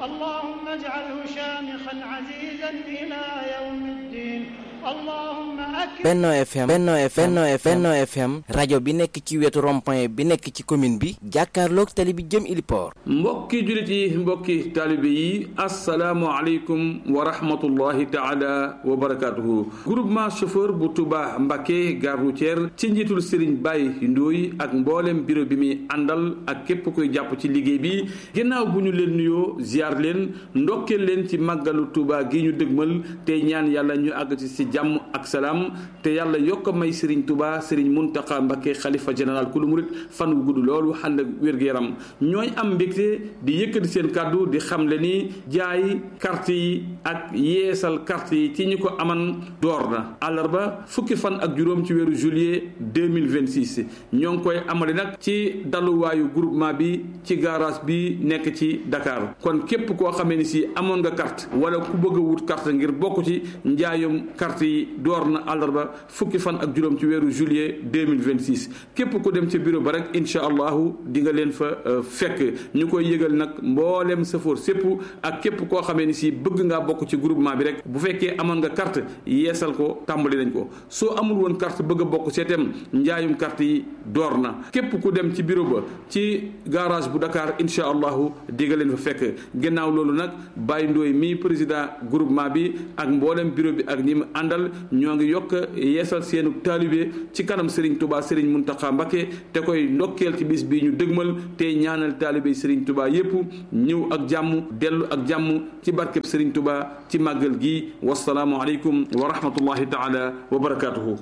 اللهم اجعله شامخا عزيزا إلى يوم الدين اللهم أكرم Benno FM Benno FM Benno FM Benno FM rajo bi nekk ci wetu rond-point bi nekk ci commune bi jàkkaarloog tali bi jëm Iliport mbokki jullit yi mbokki taalibe yi asalaamualeykum wa rahmatullahi taala wa barakaatuhu groupement chauffeur bu Touba Mbacké gare routière ci njiitul Serigne Baye Ndooy ak mboolem bureau bi muy àndal ak képp koy jàpp ci liggéey bi ginnaaw bu ñu leen nuyoo ziar leen ndokkeel leen ci màggalu Touba gi ñu dëgmal tey ñaan yàlla ñu àgg ci si jàmm ak salaam te yàlla yokk may Serigne Touba Serigne Mountakha Mbacké xalifa général ku lu murit fan wu gudd loolu ànd ak wér-gu-yaram ñooy am mbégte di yëkkati seen kàddu di xamle ni jaay carte yi ak yeesal carte yi ci ñi ko aman door na àllarba fukki fan ak juróom ci weeru juillet 2026 ñoo ngi koy amale nag ci daluwaayu groupement bi ci garage bi nekk ci Dakar kon képp koo xamee ni si amoon nga carte wala ku bëgg a wut carte ngir bokk ci njaayum carte yi door na àllarba fukki fan ak juróom ci weeru juillet 2026 képp ku dem ca bureau ba rek incha allahu di nga leen fa fekk ñu koy yëgal nag mboolem safoor sépp ak képp koo xamee ni si bëgg ngaa bokk ci groupement bi rek bu fekkee amoon nga carte yeesal ko tàmbali nañ ko soo amul woon carte bëgg a bokk seetem njaayum carte yi door na képp ku dem ci bureau ba ci garage bu Dakar incha allahu di nga leen fa fekk gannaaw loolu nag Baye Ndoye mi président groupement bi ak mboolem bureau bi ak ñi mu àndal ñoo ngi yokk yeesal seenu taalibe ci kanam Serigne Touba Serigne Mountakha Mbacké te koy ndokkeel ci bis bii ñu dëgmal te ñaanal taalibe Serigne Touba yépp ñëw ak jàmm dellu ak jàmm ci barkeb Serigne Touba ci màggal gi wasalaamu aleykum wa rahmatullahi taala wa barakaatuhu